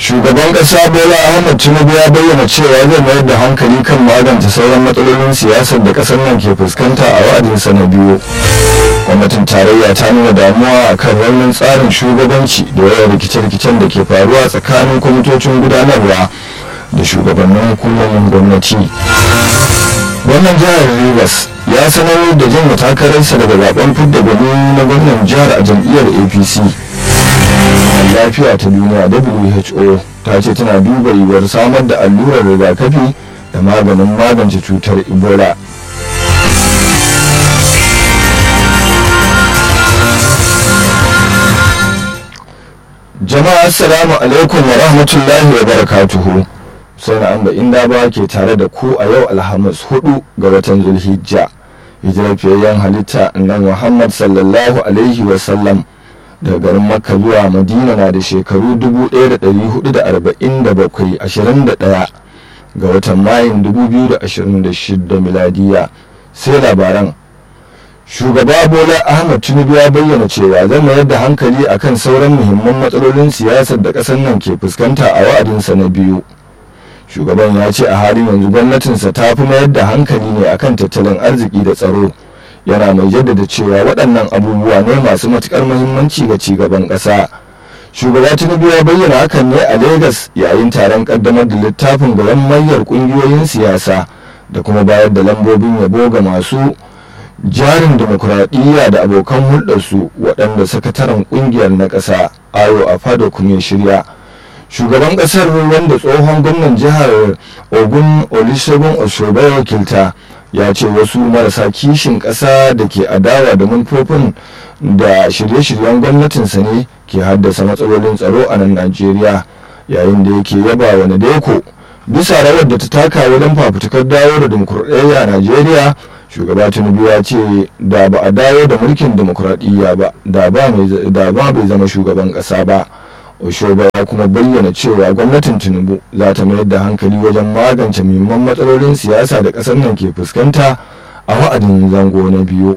shugaban kasa bola ahmed tinubu ya bayyana cewa zai mayar da hankali kan magance sauran matsalolin siyasar da kasar nan ke fuskanta a wa'adinsa na biyu gwamnatin tarayya ta nuna damuwa a kan raunin tsarin shugabanci da yawan rikice-rikicen da ke faruwa tsakanin kwamitocin gudanarwa da shugabannin hukumomin gwamnati gwamnan jihar rivers ya sanar da jin takararsa daga zaben fidda gwani na gwamnan jihar a jam'iyyar apc lafiya ta duniya who ta ce tana duba yiwuwar samar da allurar rigakafi da maganin magance cutar ebola jama'a assalamu alaikum wa rahmatullahi wa barakatuhu sai na amba inda ba ke tare da ku a yau alhamis hudu ga watan zulhijja hijirar fiyayyen halitta nan muhammad sallallahu alaihi wasallam daga garin makka zuwa madina na da shekaru 1447 21 ga watan mayun 2026 miladiya sai labaran shugaba bola ahmad tinubu ya bayyana cewa zai mayar da hankali akan sauran muhimman matsalolin siyasar da ƙasar nan ke fuskanta a wa'adinsa na biyu shugaban ya ce a halin yanzu gwamnatinsa ta fi mayar da hankali ne akan tattalin arziki da tsaro yana mai jaddada cewa waɗannan abubuwa ne masu matuƙar muhimmanci ga cigaban ƙasa shugaba tinubu ya bayyana hakan ne a Legas yayin taron ƙaddamar da littafin gaban mayar ƙungiyoyin siyasa da kuma bayar da lambobin yabo ga masu jarin demokuraɗiyya da abokan hulɗarsu waɗanda sakataren ƙungiyar na ƙasa ayo a fado kuma shirya shugaban ƙasar wanda tsohon gwamnan jihar ogun olusegun osoba ya wakilta ya ce wasu marasa kishin ƙasa da ke adawa da manufofin da shirye-shiryen gwamnatinsa ne ke haddasa matsalolin tsaro a nan najeriya yayin da yake yaba wa nadeko bisa rawar da ta taka wajen fafutukar dawo da dimokuraɗiyya a najeriya shugaba tinubu ya ce da ba a dawo da mulkin demokuraɗiyya ba da ba bai zama shugaban ƙasa ba oshoba ya kuma bayyana cewa gwamnatin tinubu za ta mayar da hankali wajen magance muhimman matsalolin siyasa da ƙasar nan ke fuskanta a wa'adin zango na biyu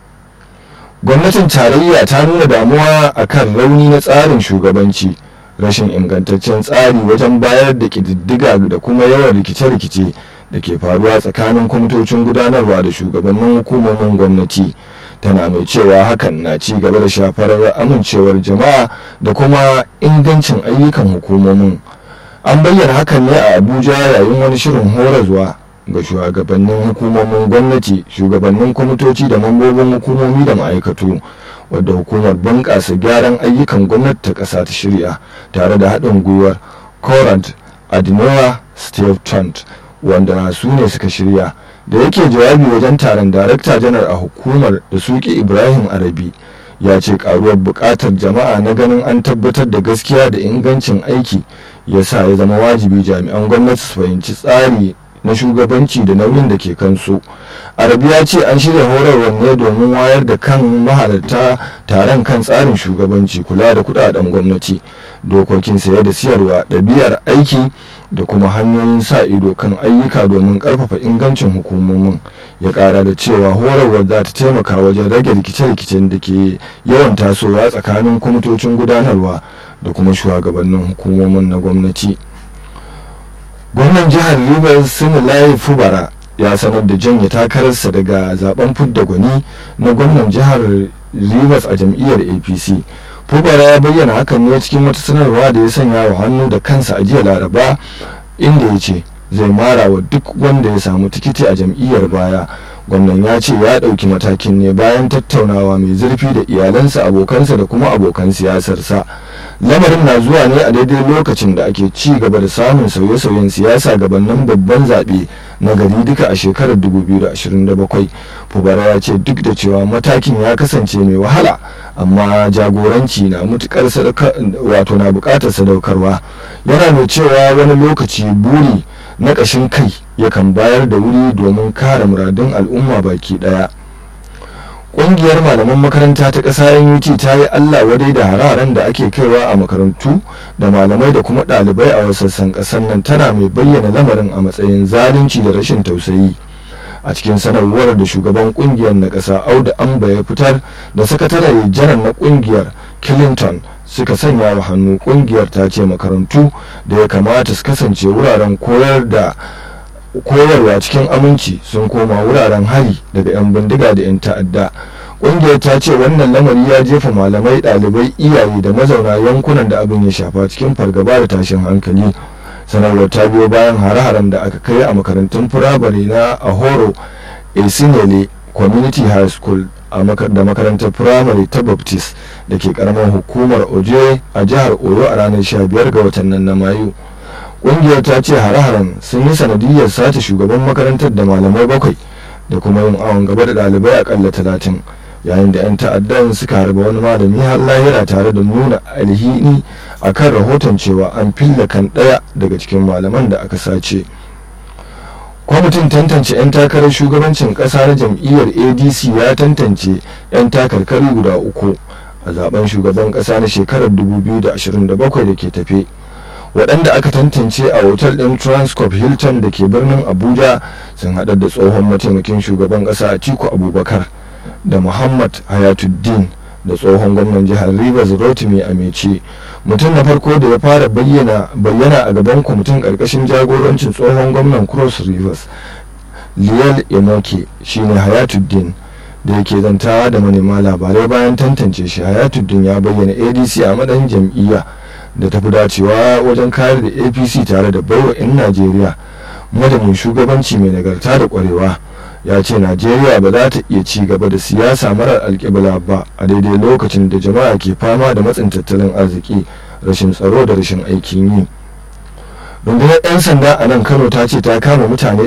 gwamnatin tarayya ta nuna damuwa akan rauni na tsarin shugabanci rashin ingantaccen tsari wajen bayar da ƙididdiga da kuma yawan rikice-rikice da ke faruwa tsakanin kwamitocin gudanarwa da shugabannin hukumomin gwamnati tana mai cewa hakan na ci gaba da shafar amincewar jama'a da kuma ingancin ayyukan hukumomin an bayyana hakan ne a abuja yayin wani shirin horarwa ga shugabannin hukumomin gwamnati shugabannin kwamitoci da mambobin hukumomi da ma'aikatu wadda hukumar bunƙasa gyaran ayyukan gwamnati ta ƙasa ta shirya tare da haɗin gwiwar corant adinoa steve trent wanda su ne suka shirya da yake jawabi wajen taron darakta janar a hukumar da suke ibrahim arabi ya ce karuwar bukatar jama'a na ganin an tabbatar da gaskiya da ingancin aiki ya sa ya zama wajibi jami'an gwamnati su fahimci tsari na shugabanci da nauyin da ke kansu arabi ya ce an shirya horarwar ne domin wayar da kan mahalarta taron kan tsarin shugabanci kula da kudaden gwamnati dokokin saye da siyarwa ɗabi'ar aiki da kuma hanyoyin sa ido kan ayyuka domin karfafa ingancin hukumomin ya kara da cewa horarwar za ta taimaka wajen rage rikice-rikicen da ke yawan tasowa tsakanin kwamitocin gudanarwa da kuma shugabannin hukumomin na gwamnati gwamnan jihar rivers sinilayi fubara ya sanar da janye takararsa daga zaben fidda gwani na gwamnan jihar rivers a jam'iyyar apc fubara ya bayyana hakan ne cikin wata sanarwa da ya sanya wa hannu da kansa a jiya laraba inda ya ce zai mara wa duk wanda ya samu tikiti a jam'iyyar baya gwamnan ya ce ya ɗauki matakin ne bayan tattaunawa mai zurfi da iyalansa abokansa da kuma abokan siyasarsa lamarin na zuwa ne a daidai lokacin da ake ci gaba da samun sauye-sauyen siyasa gabanin babban zaɓe na gari duka a shekarar 2027 fubara ya ce duk da cewa matakin ya kasance mai wahala amma jagoranci na mutukar wato na bukatar sadaukarwa yana mai cewa wani lokaci buri na ƙashin kai yakan bayar da wuri domin kare muradun al'umma baki ɗaya ƙungiyar malaman makaranta ta ƙasa NUT ta yi Allah wadai da hararen da ake kaiwa a makarantu da malamai da kuma ɗalibai a wasassan ƙasar nan tana mai bayyana lamarin a matsayin zalunci da rashin tausayi a cikin sanarwar da shugaban ƙungiyar na ƙasa auda amba ya fitar da sakatare janar na ƙungiyar clinton suka sanya wa hannu kungiyar ta ce makarantu da ya kamata su kasance wuraren koyar da koyarwa cikin aminci sun koma wuraren hari daga 'yan bindiga da 'yan ta'adda ƙungiyar ta ce wannan lamari ya jefa malamai ɗalibai iyaye da mazauna yankunan da abin ya shafa cikin fargaba da tashin hankali sanarwar ta biyo bayan hare-haren da aka kai a makarantun firamare na ahoro esinele community high school da makarantar firamare ta baptist da ke karamar hukumar oje a jihar oyo a ranar 15 ga watan nan na mayu ƙungiyar ta ce hare-haren sun yi sanadiyar sace shugaban makarantar da malamai bakwai da kuma yin awon gaba da ɗalibai akalla talatin yayin da 'yan ta'addan suka harba wani malami har lahira tare da nuna alhini a kan rahoton cewa an filla kan ɗaya daga cikin malaman da aka sace kwamitin tantance 'yan takarar shugabancin ƙasa na jam'iyyar adc ya tantance 'yan takarkari guda uku a zaben shugaban ƙasa na shekarar 2027 da ke tafe waɗanda aka tantance a otal ɗin transcorp hilton da ke birnin abuja sun haɗar da tsohon mataimakin shugaban ƙasa a ciko abubakar da muhammad hayatuddin da tsohon gwamnan jihar rivers rotimi ameci mutum na farko da ya fara bayyana a gaban kwamitin ƙarƙashin jagorancin tsohon gwamnan cross rivers liyal enoke shine hayatuddin da yake zantawa da manema labarai bayan tantance shi hayatuddin ya bayyana adc a matsayin jam'iyya da tafi dacewa wajen kayar da apc tare da baiwa 'yan najeriya madamin shugabanci mai nagarta da kwarewa ya ce najeriya ba za ta iya ci gaba da siyasa marar alkibla ba a daidai lokacin da jama'a ke fama da matsin tattalin arziki rashin tsaro da rashin aikin yi rundunar 'yan sanda a nan kano ta ce ta kama mutane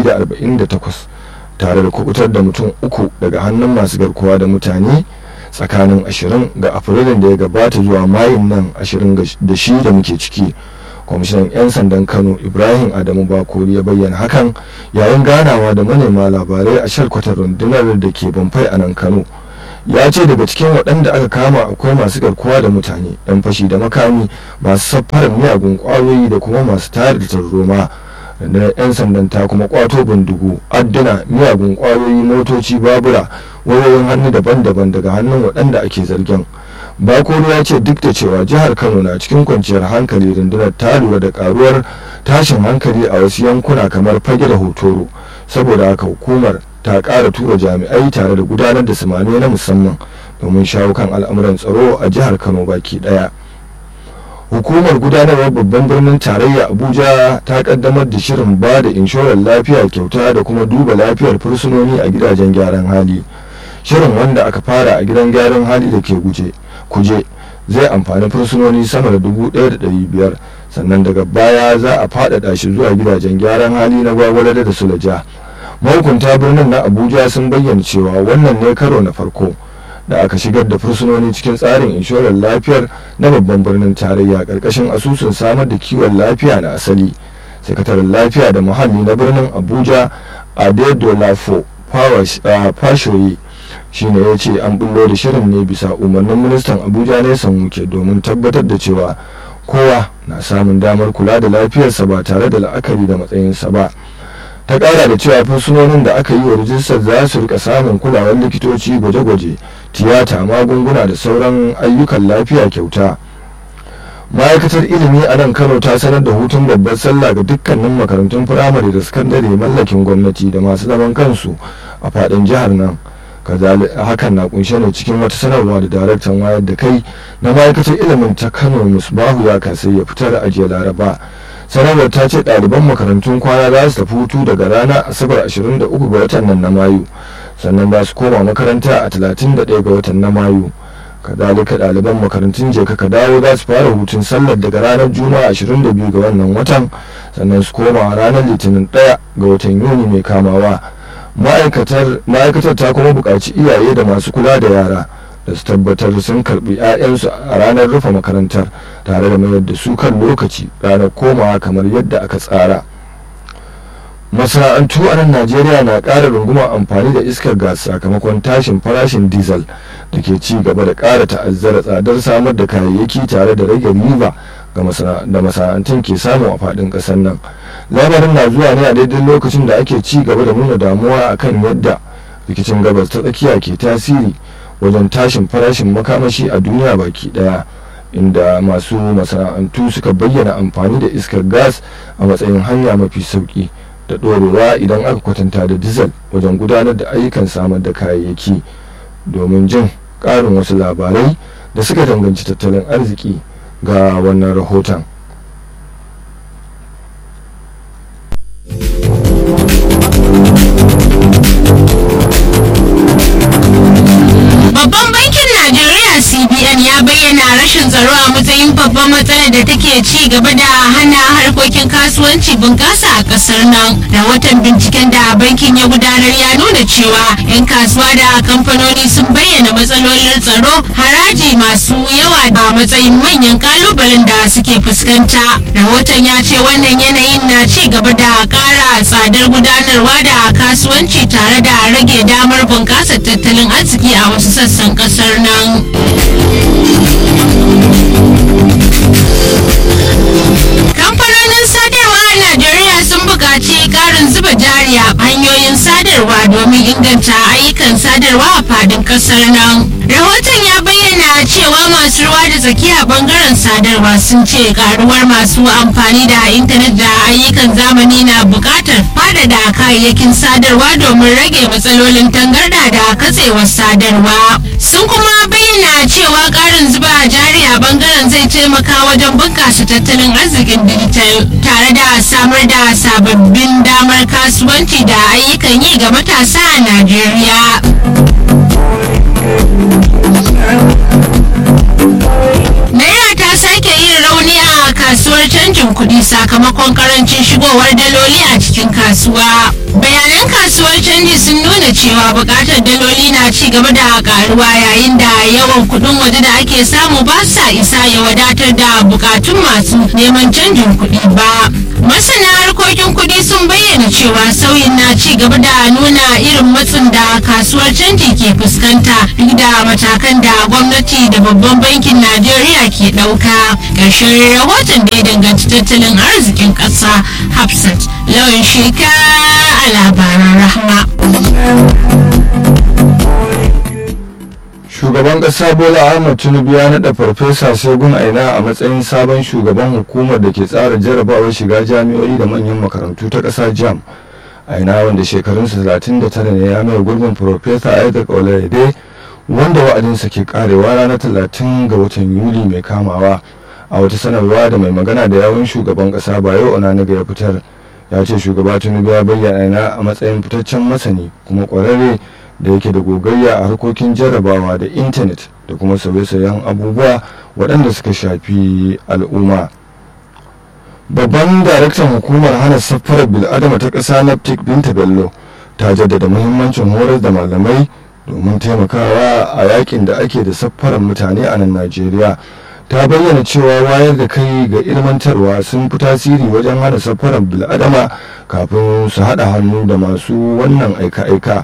248 tare da kubutar da mutum uku daga hannun masu garkuwa da mutane tsakanin 20 ga afrilun da ya gabata zuwa mayun nan 20 da shi da muke ciki kwamishinan 'yan sandan kano ibrahim adamu bakori ya bayyana hakan yayin ganawa da manema labarai a shalkwatar rundunar da ke bamfai a nan kano ya ce daga cikin waɗanda aka kama akwai masu garkuwa da mutane 'yan fashi da makami masu safarar miyagun ƙwayoyi da kuma masu tayar da tarzoma rundunar 'yan sandan ta kuma kwato bindigu adduna miyagun ƙwayoyi motoci babura wayoyin hannu daban-daban daga hannun waɗanda ake zargin bakoro ya ce duk da cewa jihar kano na cikin kwanciyar hankali rundunar ta lura da karuwar tashin hankali a wasu yankuna kamar fage da hotoro saboda haka hukumar ta ƙara tura jami'ai tare da gudanar da samani na musamman domin shawo kan al'amuran tsaro a jihar kano baki ɗaya hukumar gudanarwar babban birnin tarayya abuja ta kaddamar da shirin ba da inshorar lafiya kyauta da kuma duba lafiyar fursunoni a gidajen gyaran hali shirin wanda aka fara a gidan gyaran hali da ke guje kuje zai amfani fursunoni sama da dubu ɗaya da ɗari biyar sannan daga baya za a faɗaɗa shi zuwa gidajen gyaran hali na gwagwalada da sulaja mahukunta birnin na abuja sun bayyana cewa wannan ne karo na farko da aka shigar da fursunoni cikin tsarin inshorar lafiyar na babban birnin tarayya ƙarƙashin asusun samar da kiwon lafiya na asali sakataren lafiya da muhalli na birnin abuja adedolafo fashoyi shine ya ce an bullo da shirin ne bisa umarnin ministan abuja ne wuke domin tabbatar da cewa kowa na samun damar kula da lafiyarsa ba tare da la'akari da matsayinsa ba ta kara da cewa fursunonin da aka yi wa rijistar za su rika samun kulawar likitoci gwaje-gwaje tiyata magunguna da sauran ayyukan lafiya kyauta ma'aikatar ilimi a nan kano ta sanar da hutun babbar sallah ga dukkanin makarantun firamare da sakandare mallakin gwamnati da masu zaman kansu a faɗin jihar nan hakan na kunshe ne cikin wata sanarwa da daraktan wayar da kai na ma'aikatar ilimin ta kano musbahu ya kasai ya fitar a jiya laraba sanarwar ta ce ɗaliban makarantun kwana za su tafi hutu daga ranar asabar 23 ga watan nan na mayu sannan za su koma makaranta a 31 ga watan na mayu kadalika ɗaliban makarantun jeka ka dawo za su fara hutun sallar daga ranar juma'a 22 ga wannan watan sannan su koma ranar litinin 1 ga watan yuni mai kamawa ma'aikatar ta kuma buƙaci iyaye da masu kula da yara da su tabbatar sun karbi 'ya'yansu a ranar rufe makarantar tare da mayar da su kan lokaci ranar komawa kamar yadda aka tsara masana'antu a nan najeriya na ƙara runguma amfani da iskar gas sakamakon tashin farashin diesel da ke ci gaba da ƙara ta'azzara tsadar samar da kayayyaki tare da rage riba da masana'antun ke samu a faɗin ƙasar nan lamarin na zuwa ne a daidai lokacin da ake ci gaba da nuna damuwa akan yadda rikicin gabas ta tsakiya ke tasiri wajen tashin farashin makamashi a duniya baki daya inda masu masana'antu suka bayyana amfani da iskar gas a matsayin hanya mafi sauki da ɗorewa idan aka kwatanta da dizal wajen gudanar da ayyukan samar da kayayyaki domin jin ƙarin wasu labarai da suka danganci tattalin arziki ga wannan rahoton Babban bankin Najeriya CBN ya bayyana rashin tsaro a matsayin babban matsalar da take ci gaba da hana harkokin kasuwanci bunƙasa a ƙasar nan. Rahoton binciken da bankin ya gudanar ya nuna cewa 'yan kasuwa da kamfanoni sun bayyana matsalolin tsaro haraji masu yawa a matsayin manyan kalubalen da suke fuskanta. Rahoton ya ce wannan yanayin na ci gaba da ƙara tsadar gudanarwa da kasuwanci tare da rage damar bunƙasa tattalin arziki a wasu sassan ƙasar nan. Kamfanonin sadarwa a Najeriya sun buƙaci ƙarin zuba jari a hanyoyin sadarwa domin inganta ayyukan sadarwa a fadin ƙasar nan. Rahoton ya bayyana cewa masu ruwa da tsaki a bangaren sadarwa sun ce karuwar masu amfani da intanet da ayyukan zamani na buƙatar faɗaɗa kayayyakin sadarwa domin rage matsalolin tangarda da katsewar sadarwa. Sun kuma bayyana cewa ƙarin zuba jari a bangaren zai taimaka wajen bunƙasa tattalin arzikin dijital tare da samar da sababbin damar kasuwanci da ayyukan yi ga matasa a Najeriya. Naira ta sake yin rauni a kasuwar canjin kuɗi sakamakon karancin shigowar daloli a cikin kasuwa. Bayanan kasuwar canji sun nuna cewa buƙatar daloli na ci gaba da ƙaruwa yayin da yawan kuɗin waje da ake samu ba sa isa ya wadatar da buƙatun masu neman canjin kuɗi ba. Masana harkokin kuɗi sun bayyana cewa sauyin na ci gaba da nuna irin matsin da kasuwar canji ke fuskanta duk da matakan da gwamnati da babban bankin Najeriya ke ɗauka. Ƙarshen rahoton da ya danganci tattalin arzikin ƙasa Hafsat lawan sheka a labaran rahma. shugaban ƙasa bola ahmad tinubu ya naɗa farfesa segun aina a matsayin sabon shugaban hukumar da ke tsara jarabawar shiga jami'o'i da manyan makarantu ta ƙasa jam aina wanda shekarunsa 39 ne ya mai gurbin farfesa isaac olayede wanda wa'adinsa ke karewa ranar 30 ga watan yuli mai kamawa a wata sanarwa da mai magana da yawun shugaban ƙasa bayo onaniga ya fitar ya ce shugaba tinubu ya bayyana aina a matsayin fitaccen masani kuma ƙwararre da yake da gogayya a harkokin jarrabawa da intanet da kuma sauye-sauyen abubuwa waɗanda suka shafi al'umma babban daraktan hukumar hana safarar bil'adama ta ƙasa naptic binta bello ta jaddada muhimmancin horar da malamai domin taimakawa a yakin da ake da safarar mutane a nan najeriya ta bayyana cewa wayar da kai ga ilmantarwa sun fi tasiri wajen hana safarar bil'adama kafin su haɗa hannu da masu wannan aika-aika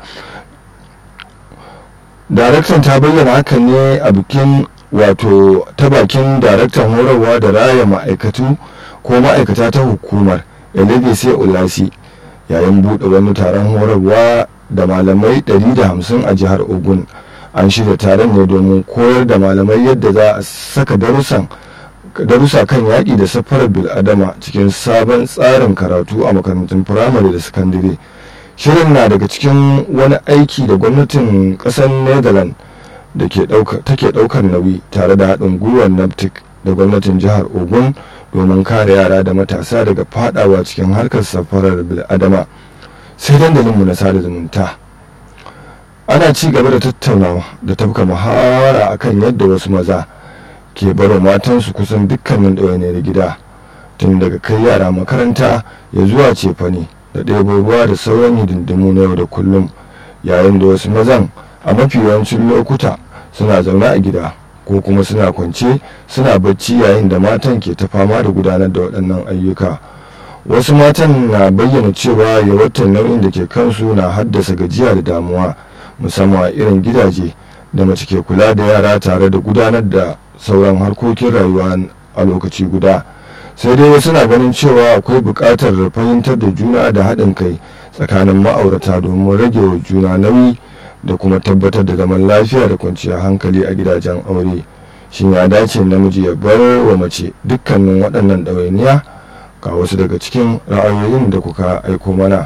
daraktan ta bayyana hakan ne a bikin wato ta bakin daraktan horarwa da raya ma'aikatu ko ma'aikata ta hukumar sai ulasi yayin buɗe wani taron horarwa da malamai 150 a jihar ogun an shirya taron ne domin koyar da malamai yadda za a saka darussan darussa kan yaƙi da safarar bil'adama cikin sabon tsarin karatu a makarantun firamare da sakandare shirin na daga cikin wani aiki da gwamnatin ƙasar netherlands da take ɗaukar nauyi tare da haɗin gwiwar naptic da gwamnatin jihar ogun domin kare yara da matasa daga fadawa cikin harkar safarar bil'adama sai dandalinmu na sada zumunta ana ci gaba da tattaunawa da tafka muhawara akan yadda wasu maza ke baro matansu kusan dukkanin ɗawainiyar gida tun daga kai yara makaranta ya zuwa cefane da ɗebo ruwa da sauran hidindimu na yau da kullum yayin da wasu mazan a mafi yawancin lokuta suna zaune a gida ko kuma suna kwance suna bacci yayin da matan ke ta fama da gudanar da waɗannan ayyuka wasu matan na bayyana cewa yawaitar nauyin da ke kansu na haddasa gajiya da damuwa musamman a irin gidaje da mace ke kula da yara tare da gudanar da sauran harkokin rayuwa a lokaci guda sai dai wasu na ganin cewa akwai buƙatar fahimtar da juna da haɗin kai tsakanin ma'aurata domin rage wa juna nauyi da kuma tabbatar da zaman lafiya da kwanciyar hankali a gidajen aure shin ya dace namiji ya bar wa mace dukkanin waɗannan ɗawainiya ga wasu daga cikin ra'ayoyin da kuka aiko mana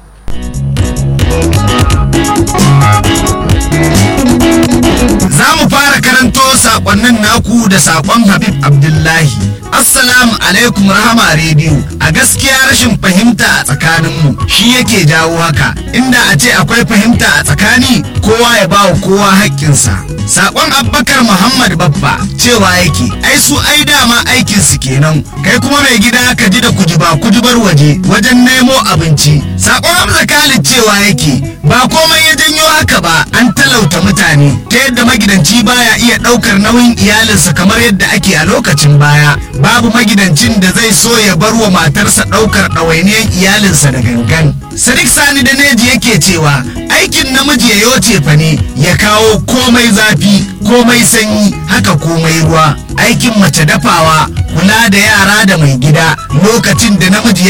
Za mu fara karanto sakonnin naku da sakon Habib Abdullahi. Assalamu alaikum rahama rediyo. A gaskiya rashin fahimta a tsakaninmu shi yake jawo haka. Inda a ce akwai fahimta a tsakani kowa ya bawa kowa haƙƙinsa. Sakon Abubakar Muhammad Babba cewa yake ai su ai dama aikin su kenan. Kai kuma mai gida ka ji da kujiba kujibar waje wajen nemo abinci. Sakon Hamza Khalid cewa yake ba komai ya janyo haka ba an talauta mutane ta yadda magidanci baya iya ɗaukar nauyin iyalinsa kamar yadda ake a lokacin baya babu magidancin da zai so ya bar wa matarsa ɗaukar ɗawainiyar iyalinsa da gangan sadiq sani da neji yake cewa aikin namiji ya yoce fa ne ya kawo komai zafi komai sanyi haka komai ruwa aikin mace dafawa kula da yara da mai gida lokacin da namiji